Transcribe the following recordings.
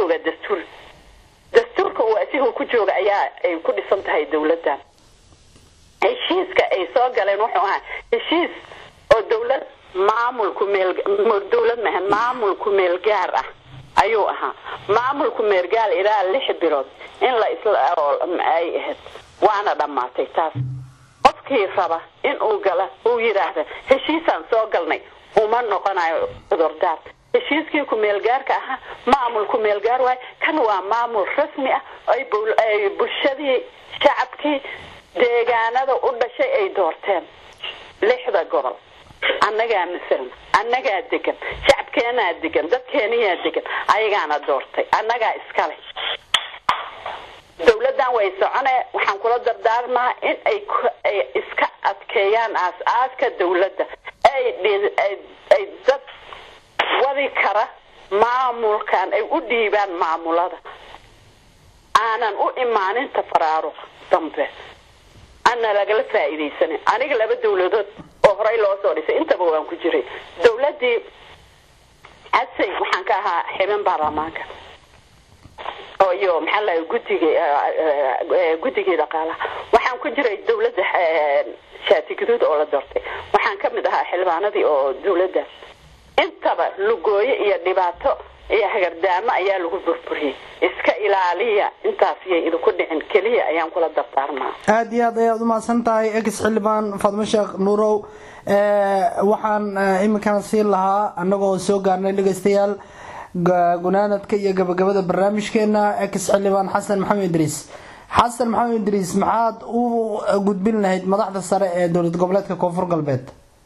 joogaa dastuur dastuurka uu asiga ku jooga ayaa ay ku dhisan tahay dawladdan heshiiska ay soo galeen wuxuu ahaa heshiis oo dawlad maamulku meel dawlad mahan maamulku meel gaar ah ayuu ahaa maamulku meel gaar ilaa lix bilood in la isla ay ahayd waana dhammaatay taas qofkii raba in uu gala uu yidhaahda heshiisaan soo galnay uma noqonayo cudurdaar heshiiskii ku-meelgaarka ahaa maamul ku-meelgaar waay kan waa maamul rasmi ah ay bulshadii shacabkii deegaanada u dhashay ay doorteen lixda gobol annagaa masalan annagaa degan shacabkeenaa degan dadkeeniyaa degan ayagaana doortay annagaa iskale dawladdan way socone waxaan kula dardaarmaa in ay ay iska adkeeyaan aas-aaska dawladda ay ay dad wadi kara maamulkan ay u dhiibaan maamulada aanan u imaanin tafaraaruq dambe ana lagala faa'iidaysanin aniga laba dawladood oo horey loo soo dhisay intaba waan ku jiray dawladdii casay waxaan ka ahaa xibin baarlamaanka oo iyo maxaa lahay guddiga guddigii dhaqaalaha waxaan ku jiray dawladda shaati guduud oo la doortay waxaan ka mid ahaa xildhibaanadii oo dawladdaas intaba lugooyo iyo dhibaato iyo hagardaamo ayaa lagu burburiyey iska ilaaliya intaas yay idinku dhicin keliya ayaan kula dardaarmaa aada iyo aad ayaad umahadsan tahay ex xildhibaan faadmo sheekh nuurow waxaan iminkana siin lahaa annagoo soo gaarnay dhegeystayaal gunaanadka iyo gabagabada barnaamijkeena ex xildhibaan xasan maxamed idriis xasan maxamed idriis maxaad u gudbin lahayd madaxda sare ee dowlad goboleedka koonfur galbeed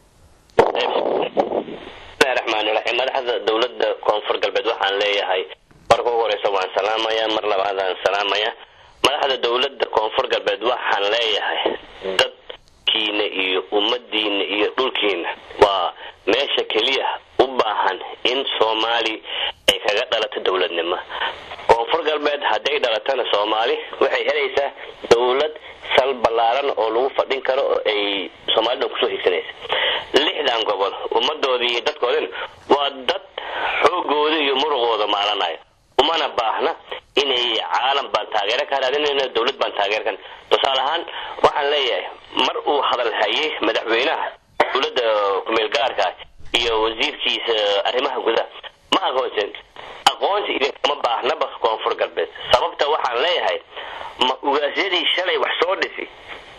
madaxda dowlada koonfur galbeed waxaan leeyahay marka ugu horeysa waan salaamaya mar labaadaan salaamaya madaxda dowlada koonfur galbeed waxaan leeyahay dadkiina iyo ummadiina iyo dhulkiina waa meesha keliya u baahan in soomaali ay kaga dhalato dowladnimo koonfur galbeed hadday dhalatana soomaali waxay helaysaa dowlad sal ballaaran oo lagu fadhin karo oo ay soomaalida kusoo higsanaysa lixdan gobol ummadoodii iyo dadkoodina waa dad xoogooda iyo muruqooda maalanaya umana baahna inay caalam baan taageero ka raadinayna dowlad baan taageer kan tusaale ahaan waxaan leeyahay mar uu hadal hayay madaxweynaha dowladda kumeel gaarka iyo wasiirkiisa arrimaha gudaha ma aqoonsan aqoonsi idinkama baahnaba koonfur galbeed sababta waxaan leeyahay ma ugaasyadii shalay wax soo dhisi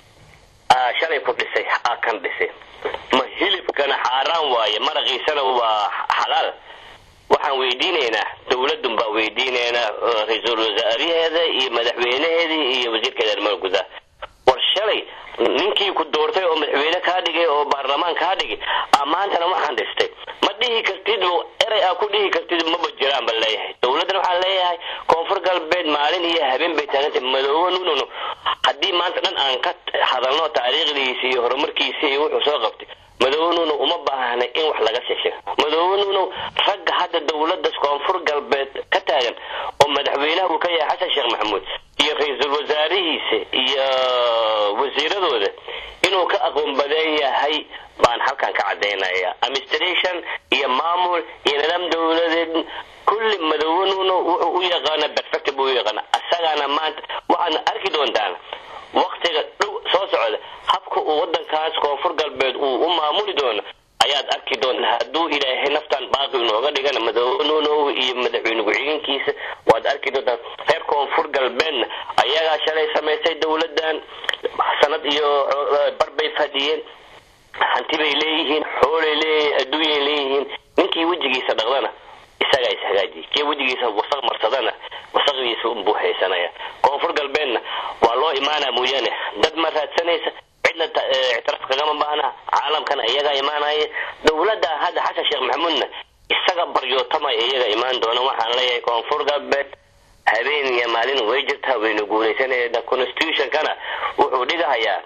shalay ku dhisay aa kan dhisay ma hilibkana xaaraan waaye maraqiisana waa xalaal waxaan weydiinaynaa dowladun baa weydiinaynaa ra-iisul wasaaraheeda iyo madaxweynaheedii iyo wasiirkeeda arrimaha gudaha war shalay ninkii ku doortay oo madaxweyne kaa dhigay oo baarlamaan kaa dhigay aa maantana waxaan dhistay ma dhihi kartid erey aa ku dhihi kartid maba jiraan baan leeyahay dowladdan waxaan leeyahay koonfur galbeed maalin iyo habeen bay taagantay madoobo nunono haddii maanta dhan aan ka hadalno taariikhdiisa iyo horumarkiisa iyo wuxuu soo qabtay madoobe nuno uma baahna in wax laga sheesheego madoobe nuno ragga hadda dowladda koonfur galbeed ka taagan oo madaxweynaha uu ka yahay xasan sheekh maxamuud iyo ra-iisul wasaarihiisa iyo wasiiradooda inuu ka aqoon badan yahay baan halkan ka cadaynaya administration iyo maamul iyo nidaam dowladeed kulli madoobe nuno wuxuu u yaqaana perfect buu u yaqaana asagana maanta waxaadna arki doontaan waktiga dhow soo socda habka uu wadankaas koonfur galbeed uu u maamuli doono ayaad arki doontaa hadduu ilaahay naftan baaqi inooga dhigana madoobe nuunow iyo madaxweyne ku-xigeenkiisa waad arki doontaa reer koonfur galbeedna ayagaa shalay samaysay dowladan sanad iyo bar bay fadhiyeen hanti bay leeyihiin xoolay leeyihiin adduunyay leeyihiin ninkii wejigiisa dhaqdana isagaa ishagaajiy kii wejigiisa wasaq marsadana wasaqdiisa unbuu haysanaya koonfur galbeedna waa loo imaanaa mooyaane dad ma raadsanaysa cidna ictiraaf kagama baahna caalamkana iyagaa imaanaya dowladda hadda xasan sheekh maxamuudna isaga baryootama iyaga imaan doona waxaan leeyahay koonfur galbeed habeen iyo maalin way jirtaa waynu guulaysanayna constitutionkana wuxuu dhigahayaa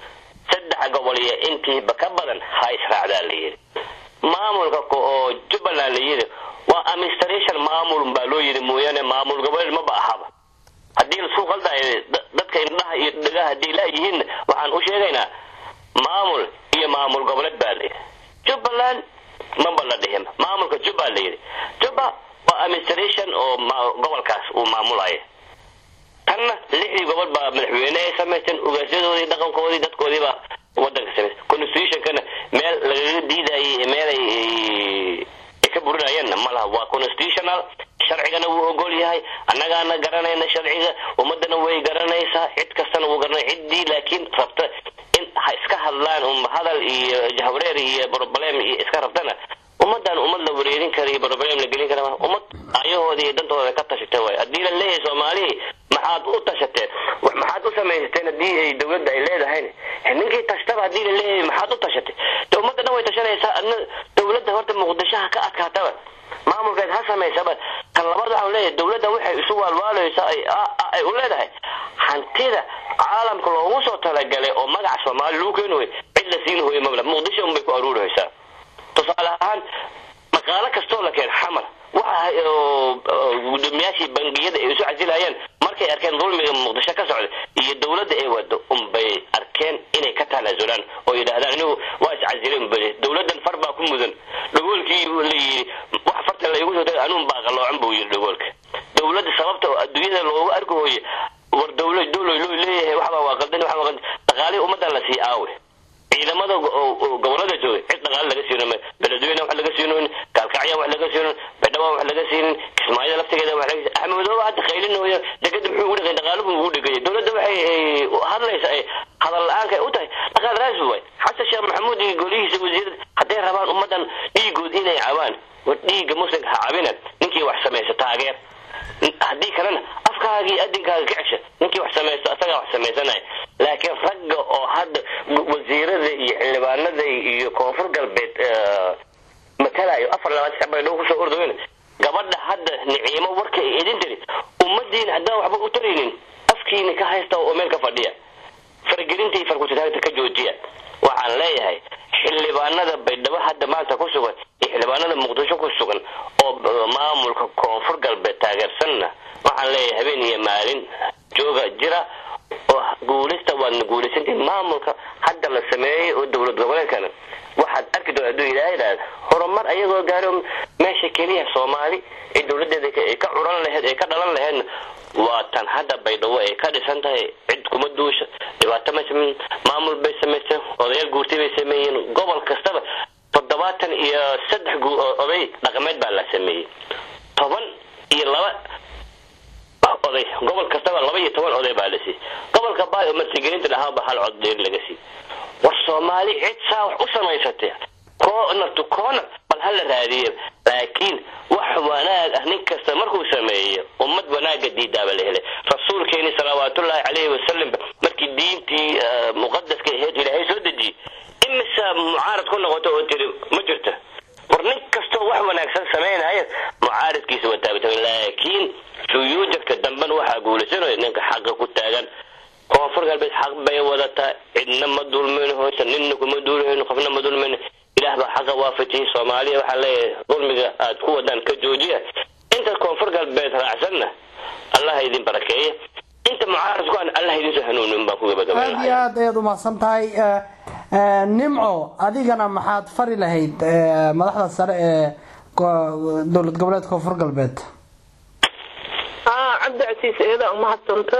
saddex gobol iyo intiiba ka badan ha israacdaa la yidhi maamulka oo jubbaland la yidhi waa administration maamul baa loo yidhi mooyaane maamul goboleed maba ahaba haddii lasuu qaldayo dadka indhaha iyo dhagaha haddii laayihiinna waxaan u sheegaynaa maamul iyo maamul goboleed baa layidhi jubbaland maba la dhihin maamulka jubba la yidhi jubba waa administration oo gobolkaas uu maamulayo tanna lixdii gobol baa madaxweyne ay samaysteen ugaasyadoodii dhaqankoodii dadkoodiibaa wadanka samaystay constitutionkana meel lagaga diidayay meel ay ay ka burinayeenna ma laha waa constitutional sharcigana wuu ogol yahay annagaana garanayna sharciga ummadana way garanaysaa cid kastana wuu garanay ciddii laakiin rabta in ha iska hadlaan um hadal iyo jahwareer iyo problem iyo iska rabtana ummadan ummad la wareerin kara iyo problem la gelin kara ummad ayahooda iyo dantooda ka tashatay waay haddii la leeyahay soomaalihii maxaad u tashateen maxaad u samaysateen haddii ay dawladda ay leedahayn ninkii tashtaba haddii la leeyahay maxaad u tashatay de ummadda dhan way tashanaysaa adna dawladda horta muqdishoha ka adkaataba maamulkeed ha samaysaba tan labaad waxaan leeyahay dawladda waxay isu waalwaalaysa ay ay u leedahay hantida caalamka loogu soo talagalay oo magaca soomaali lagu keeni way cid la siin hooyo mabla muqdisho unbay ku aruurihaysaa tusaale ahaan maqaalo kastoo la keen xamar waxa gudoomiyaashii bangiyada ay isu casilayeen markay arkeen dulmiga muqdisho ka socda iyo dawladda ay wado unbay arkeen inay ka tanaasulaan oo yidhaahdaan inigu waa iscasileen bale dawladdan far baa ku mudan dhagoolkii la yidhi wax farta laygu soo anuun baa qaloocan buu yidhi dhagoolka dawladda sababta adduunyada loogu arki hooye war dawla dawloy loo leeyahay waxbaa waa qaldan waxbaa qaldan dhaqaalihii ummaddan la sii aawe ciidamada gobolada joogay cid dhaqaale laga siino beledweyne wax laga siinoyn kaalkacya wax laga siinoyn baydhabo wax laga siinin kismaayada laftigeeda wax laga axmedooba hadda qaylinooya degada muxuu ugu dhigay dhaqaaluhu ugu dhigay dawladda waxay hadlaysa ay hadal la-aanka u tahay dhaqaal raas waay xasan sheekh maxamuud iyo golihiisa wasiirada hadday rabaan ummadan dhiigood inay cabaan war dhiigga muslimka ha cabina ninkii wax samaysa taageer haddii kalena afkaagii adinkaaga ka cesha ninkii wax samaysto asagaa wax samaysanaya laakiin ragga oo hadda wasiirada iyo xildhibaanada iyo koonfur galbeed matalayo afar labaatan sac bay dhow kusoo ordaweyn gabadha hadda niciimo warka ay idin tiri ummadiina haddaan waxba u taraynin afkiina ka haysta oo meel ka fadhiya faragelinta iyo farkutitaagta ka joojiya waxaan leeyahay xildhibaanada baydhabo hadda maanta ku sugan iyo xildhibaanada muqdisho ku sugan oo maamulka koonfur galbeed taageersanna waxaan leeyahay habeen iyo maalin jooga jira oo guulista waadna guulaysantiin maamulka hadda la sameeyey oo dowlad goboleedkana waxaad arki doon hadduu ilaaha idhaahda horumar ayagoo gaaro meesha keliya soomaali ee dowladeeda ay ka curan laheyd ay ka dhalan laheydna waa tan hadda baydhabo ay ka dhisan tahay cid kuma duusha dhibaato ma sameyn maamul bay samaysteen odayaal guurtay bay sameeyeen gobol kastaba toddobaatan iyo saddex oday dhaqameed baa la sameeyey toban iyo laba oday gobol kastaba laba iyo toban oday baa la siiyey gobolka baay oo martigelinta dhahaaba hal cod dheer laga siiyey war soomaali cid saa wax u samaysatay corner to corner bal hala raadiye laakiin wax wanaag ah nin kasta markuu sameeyo ummad wanaaga diidaaba la helay rasuulkeeni salawaatullaahi calayhi wasalam markii diintii muqadaska ahayd ilaahay soo dejiyey imisa mucaarad ku noqoto oo tiri ma jirta war nin kastoo wax wanaagsan samaynaya mucaaradkiisa waa taagtaagan laakiin suyuujadka dambena waxaa guulaysanaya ninka xaqa ku taagan koonfur galbeed xaq bay wadataa cidna ma dulmayno hoysa ninna kuma duulahayno qofna ma dulmayno ilaah baa xaqa waafajiyay soomaaliya waxaa leeyahay dulmiga aad ku wadaan ka joojiya inta koonfur galbeed raacsanna allah idin barakeeya inta mucaarad ku an allah idin soo hanuunin baan ku aada iyo gabagabaynaya aad ayaad umahadsan tahay nimco adigana maxaad fari lahayd madaxda sare ee go- dowlad goboleedka koonfur galbeed haa cabdicasiis iyada umahadsanta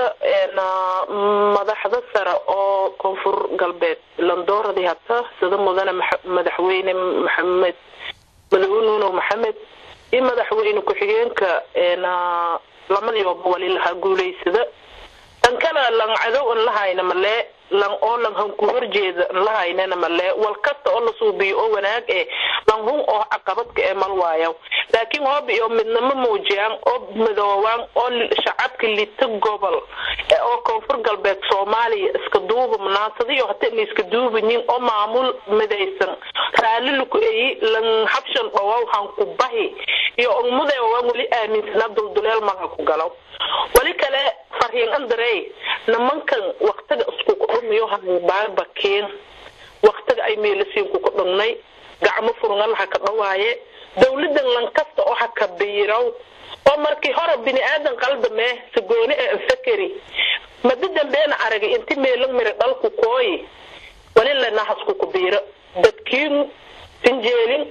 madaxda sare oo koonfur galbeed landooradii hata sida mudane maxa- madaxweyne maxamed madaxweyne nuno maxamed iyo madaxweyne ku-xigeenka lamadioba wali lahaa guulaysada tan kale lan cadow an lahayna malee lan oo lan han ku horjeeda an lahaynana malee wal kasta oo la suubiyo oo wanaag eh lan hun oo caqabadka ee mal waayo laakiin hoob iyo midnimo muujiyaan oo midoobaan oo li- shacabka lita gobol ee oo koonfur galbeed soomaaliya iska duuba munaasadiyo hata la iska duubayin oo maamul midaysan raalli laku eyi lan habshan dhawow han ku bahi iyo ummadee waan weli aaminsanaa dulduleel malha ku galo wali kale farhiin andarey nimankan waktiga isku kudhumiyo hay baarbakeen waktiga ay meelasiin ku kudhugnay gacmo furungan ha ka dhawaaye dawladan lankasta oo ha ka biirow oo markii hore bini aadan qaldamee sagooni ee anfakeri madi dambeena aragay inti meelan miri dhalku kooyi wali lanahasku ku biiro dadkiinu tinjeelin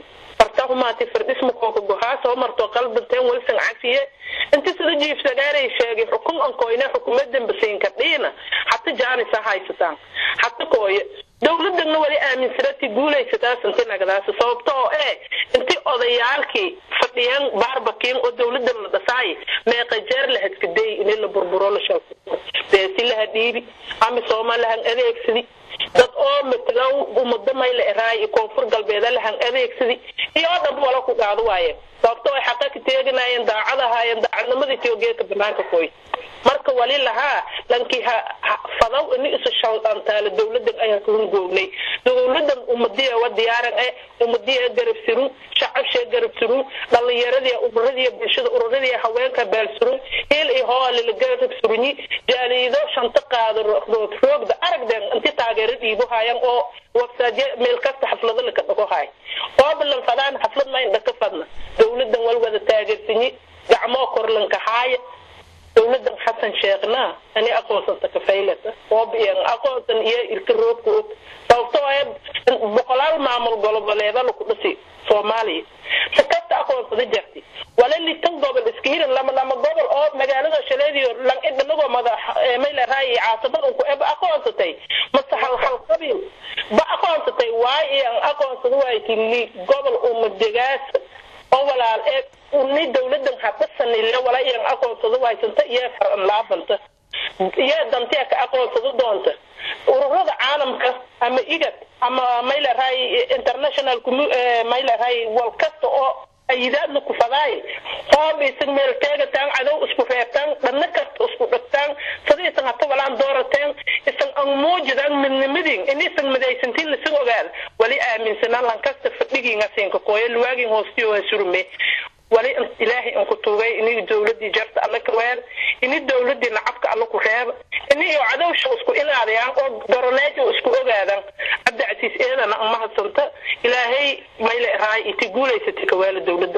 farta humaati fardhisma kooka gohaa soo marto qalbanteen walsan cafiye inti sida jiif sagaaray sheegay xukun ankoyne xukumadan basiinka dhiina hata jaanisa haysataan hata kooye dowladana wali aaminsanati guulaysataa inti nagadaas sababto oo eh inti odayaalkii fadhiyeen baarbakiin oo dowladan la dhasaay meeqa jeer la hadkaday in la burburo la shaqo beesi laha dhiibi ama soomaalihan adeegsadi dad oo matalow ummado mayla eraay iyo koonfur galbeeda lahan adeegsadi iyo oo dhan wala ku qaado waaye sababto ay xaqa ka teeganayeen daacad ahaayeen daacadnimadii tiogeeka banaanka koy marka wali lahaa lankii ha fadaw ini isu shaldantaala dowladan ayaan kuhun goognay dowladan ummadiya wa diyaaran e ummadiya garab surun shacabshee garab surun dhalinyaradii ururadii bulshada ururadii haweenka beel surun heel iyo hoolila garab surunyi jaaliido shanta qaado rood roogda aragden inti taageero dhiibo hayan oo websaadya meel kasta xaflado laka dhago hay oo balan fadaan xaflad ma indhaka fadna dowladan wal wada taageersanyi gacmoo korlanka haaya dowladan xasan sheekhna ani aqoonsanta kafaylata oobiyan aqoonsan iyo ilka roobka og sababtoo ee boqolaal maamul goloboleeda laku dhasi soomaaliya si kasta aqoonsada jarti wala litan gobol iska hirin lama lama gobol oo magaalada shaleediyo lang idhanagoo madax mayleeraay caasimad unku eba aqoonsatay mase hal hal qabiil ba aqoonsatay waay iyan aqoonsada waay kili gobol umadegaas oo walaal ee uni dowladan habasanile wala iyan aqoonsado waysanta iyo faran laabanta iyo dantiya ka aqoonsado doonta ururada caalamka ama igad ama mayleerahay international mayleerahay wal kasta oo ayidaadna ku fadaay hoob isan meel teegataan cadow isku reebtaan dhanna kasta isku dhigtaan sida isan hata walaan doorateen isan an muujidaan midnimadin in isan midaysantiin lasin ogaada wali aaminsanaan lankasta fadhigiinga siinka kooya luwaagin hoostiyo ha surme wali ilaahay aan ku tuugay ini dowladii jarta alla ka weer ini dowladii nacabka alla ku reeba ini iyo cadowsha isku ilaadayaan oo doroneejo isku ogaadaan cabdi casiis eedana an mahadsanta ilaahay mayle raay iti guulaysatay kawaala dowladda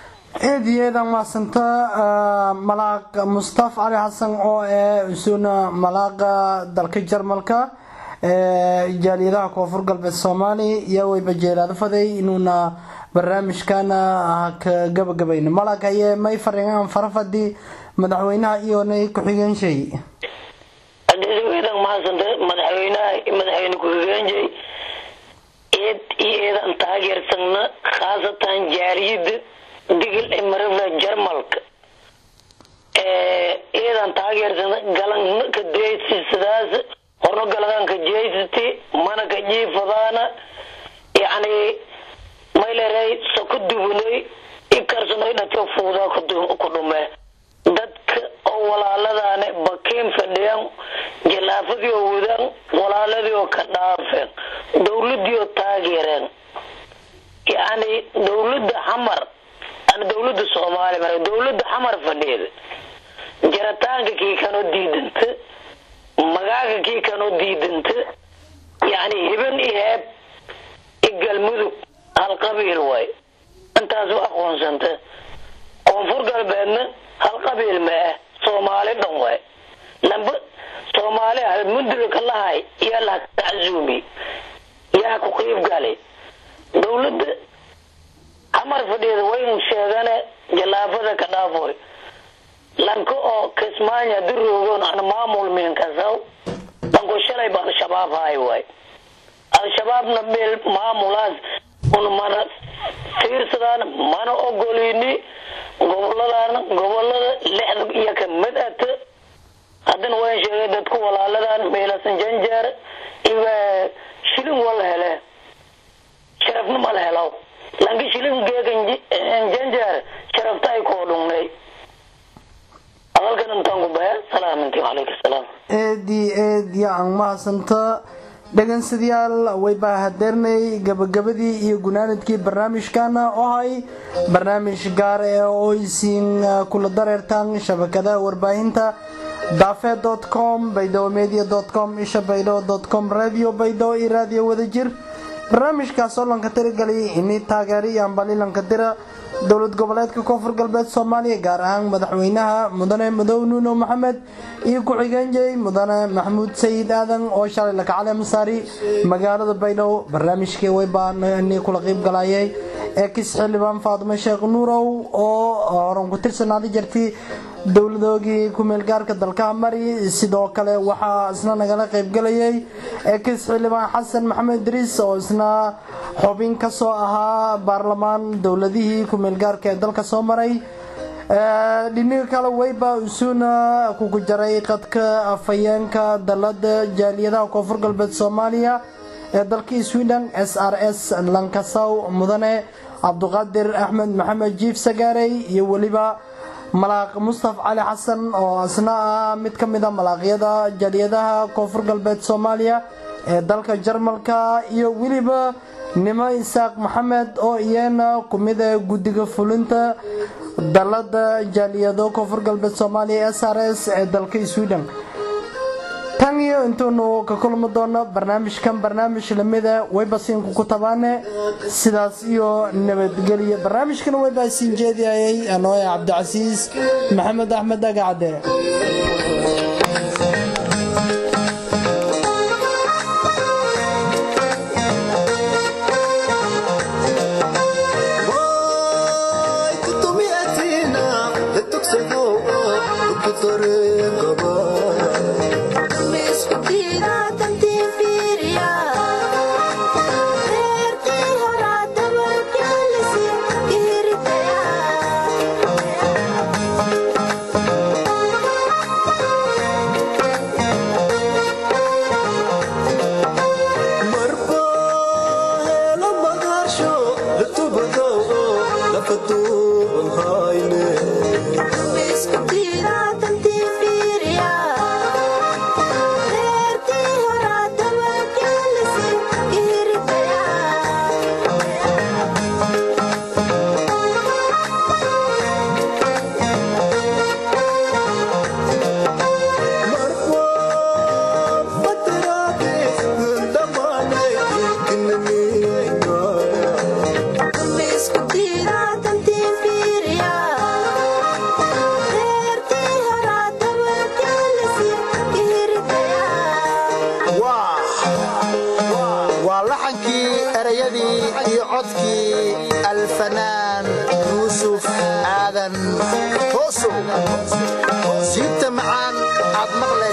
aad iyo aad aan mahadsanta malaaq mustaf cali xasan oo ee usuna malaaqa dalka jarmalka jaaliyadaha koonfur galbeed soomaaliya iyo wayba jeelaado faday inuuna barnaamijkana ka gabagabayno malag haye may fariingaan farafadii madaxweynaha iyonay ku-xigeenshey adeedan mahadsanta madaxweynaha madaxweyne ku-xigeenshey eed iyo eedan taageersana khaasatan jaaliyada digil ee marada jarmalka eedan taageersana galan ka deysisadaas horno galadan ka jeysati mana ka jiifadaana yacni mayleray soko dubanay ikarsanoy dhato fuudaa ku dhume dadka oo walaaladaane bakiin fadhiyaan jalaafadii oo wadaan walaaladii oo ka dhaafeen dowladii oo taageereen yacni dowladda xamar ana dowladda soomaaliya mara dowladda xamar fadhiyeeda jaritaanka kii kanoo diidanta magaaga kii kanoo diidanta yacni hiban iyo heeb iyo galmudug hal qabiil waay intaas u aqoonsanta koonfur galbeedna hal qabiil ma ah soomaali dhan waay lamba soomaali hal mundulka lahay yaa la taczuumi yaa ku qiib galay dowladda xamar fadhiyada waynu sheegane jalaafada ka dhaafoy lanka oo kismaanya diroogoon aan maamul miinkasaw lanko shalay ba al-shabaab haay waay al-shabaabna meel maamulaas un mana fiirsadaan mana ogolini goboladaan gobolada lixda iyo ka mid ata haddana waan sheegay dadku walaaladan meelasan janjeer iba shilin wala hele sharafna mala helaw lanki shilin geegan janjeer sharafta ay koo dhungnay hadalkan intaan ku baya salaaminti calayka salaam eedii eed yaan mahadsanta dhegeystayaal waybaa hadeernay gabagabadii iyo gunaanadkii barnaamijkana oo ahay barnaamij gaar ee oo isiin kula dareertaan shabakadaha warbaahinta dafe com baydow media com isha baydho com radio baydho iyo raadiyo wadajir barnaamijkaas oo lanka tirigalay ini taageero iyo ambalilanka dira dowlad goboleedka koonfur galbeed soomaaliya gaar ahaan madaxweynaha mudane madow nuuno maxamed iyo ku-xigeenjay mudane maxamuud sayid aadan oo shalay lakacale masaari magaalada baydhabo barnaamijkii waybaa kula qiib galayay ex xildhibaan faadimo sheekh nuurow oo horan ku tirsanaaday jirtay dowladoogii ku-meel gaarka dalkaha mari sidoo kale waxaa isna nagala qaybgalayay ex xildhibaan xasan maxamed idriis oo isna xubin ka soo ahaa baarlamaan dowladihii ku-meel gaarka ee dalka soo maray dhiniga kale weyba usuna kugu jaray qadka afhayeenka dalada jaaliyadaha koonfur galbeed soomaaliya ee dalkii sweden s r s lankasaw mudane cabduqaadir axmed maxamed jiif sagaarey iyo weliba malaaq mustaf cali xasan oo isna ah mid ka mid a malaaqyada jaaliyadaha koonfur galbeed soomaaliya ee dalka jarmalka iyo weliba nimo isaaq maxamed oo iyana kumid a guddiga fulinta dalada jaaliyado koonfur galbeed soomaaliya s r s ee dalka sweden tan iyo intuunu ka kulmi doono barnaamijkan barnaamij lamida weybasiinku ku tabaane sidaas iyo nabadgelyo barnaamijkan weybasiin jeediyayay anooya cabdicasiis maxamed axmed agacde waa laxankii erayadii iyo codkii alfanaan yuusuf aadan hoosow siibta macaan aad maqle